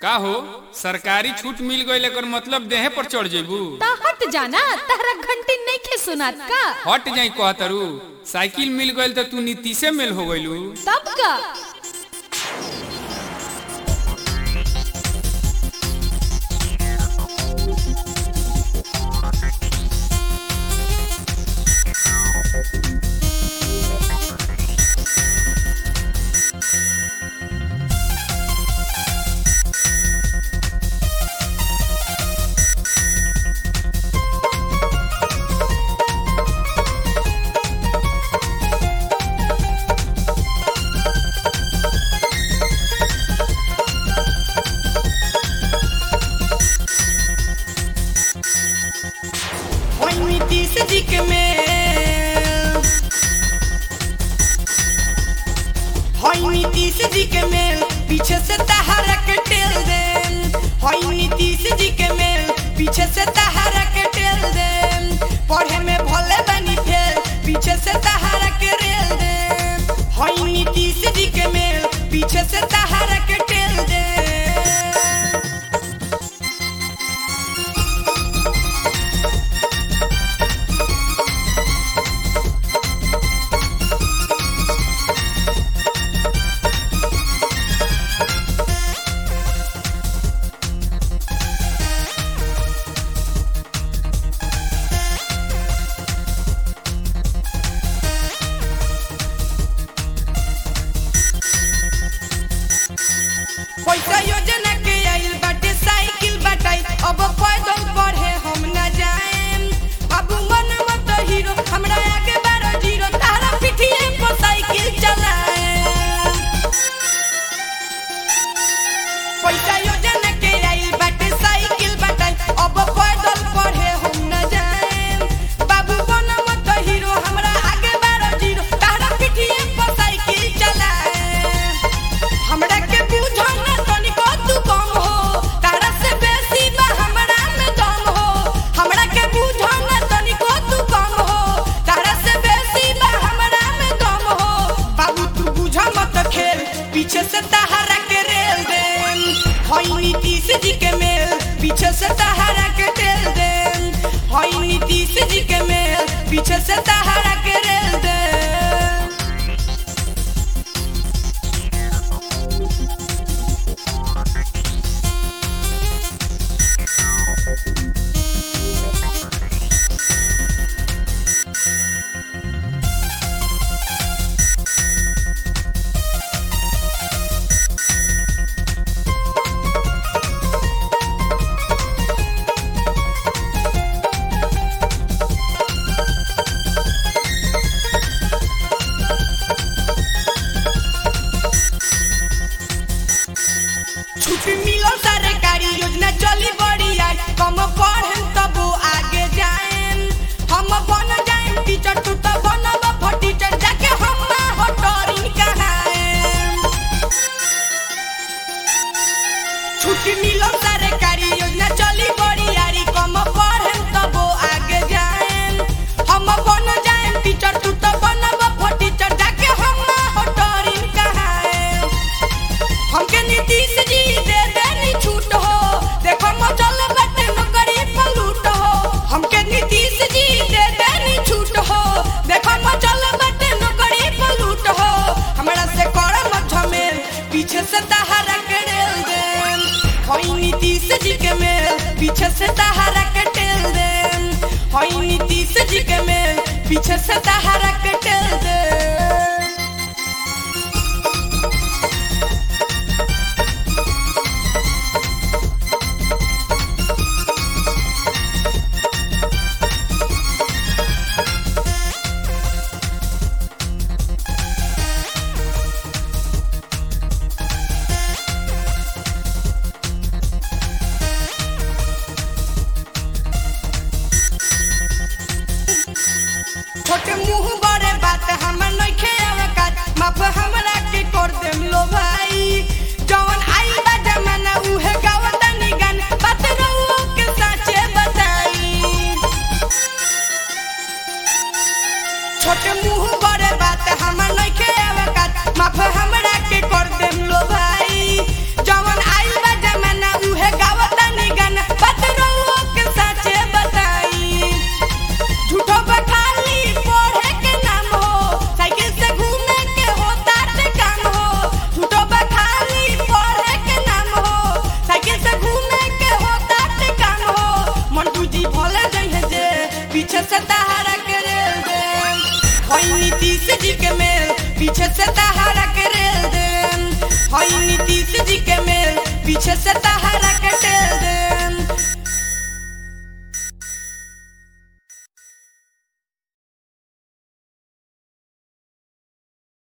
का हो सरकारी छूट मिल गई एकर मतलब देहे पर चढ़ जेबू ता हट जाना तारा घंटी नहीं खे सुनात का हट जाई कहतरू साइकिल मिल गई तो तू नीतीशे मेल हो गइलू तब का ओइ नीतीश जी के मेल होई नीतीश जी के मेल पीछे से तहारा के टेल देम होई नीतीश जी के मेल पीछे से तहारा के टेल देम पढ़े में भले बनी फेल पीछे से तहारा के रेल देम होई नीतीश जी के मेल पीछे से तहारा के टेल देम पैसा योजना के आइल बाटे साइकिल बाटाई अब पैदल बढ़े हम न जाएम अब मन मत हीरो हमरा आगे बारो जीरो तारा पिठिए पर साइकिल चलाएम पैसा योजना के आइल बाटे साइकिल बाटाई अब पैदल बढ़े हम न जाएम बाबू बन मत हीरो हमरा आगे बारो जीरो तारा पिठिए पर साइकिल चलाएम हमरा के बुझो ना तनिको तू कम हो तारा से बेसी बा हमरा में दम हो हमरा के बुझो ना तनिको तू कम हो तारा से बेसी बा हमरा में दम हो बाबू तू बुझा मत खेल पीछे से तहारा के रेल देम होई नीतीश जी के मेल पीछे से तहारा के टेल देम होई नीतीश जी के मेल पीछे से तहारा के रेल देम छुट्टी मिलो सरकारी योजना चली बड़ी आई कम पढ़ेम तब आगे जाएम हम बन जाएम टीचर तू तो बनब फटीचर जाके हम ना हो टोरिन कहाएम छुट्टी मिलो सरकारी योजना चली बड़ी आई कम पढ़ेम तब आगे जाएम हम बन जाएम टीचर तू तो बनब फटीचर जाके हम ना हो टोरिन कहाएम हमके नीतीश जी दे देनी छूट हो देखो मचल बटे नौकरी पर लूट हो हमके नीतीश जी दे देनी छूट हो देखो मचल बटे नौकरी पर लूट हो हमरा से कर मत झमेल पीछे से तहारा के रेल देम होई नीतीश जी के मेल पीछे से तहारा के टेल देम होई नीतीश जी के मेल पीछे से तहारा के टेल देम छोटे मुंह बड़े पीछे से तहारा के रेल देम हई नीतीश जी के मेल पीछे से तहारा के रेल देम हई नीतीश जी के मेल पीछे से तहारा